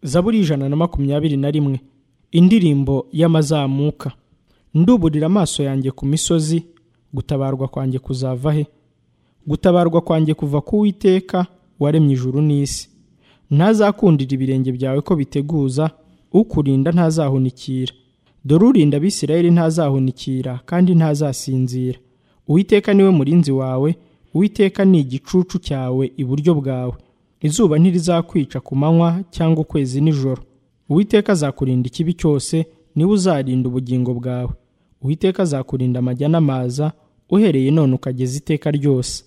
zaburi y'ijana na makumyabiri na rimwe indirimbo y'amazamuka nduburira amaso yanjye ku misozi gutabarwa kwanjye kuzava he gutabarwa kwanjye kuva ku witeka waremye ijuru n'isi ntazakundira ibirenge byawe ko biteguza ukurinda ntazahunikira dore urinda abisirayeli ntazahunikira kandi ntazasinzira uwiteka niwe murinzi wawe uwiteka ni igicucu cyawe iburyo bwawe izuba ntirizakwica ku manywa cyangwa ukwezi nijoro uwiteka azakurinda ikibi cyose niwe uzarinda ubugingo bwawe uwiteka azakurinda amajya n'amaza uhereye none ukageza iteka ryose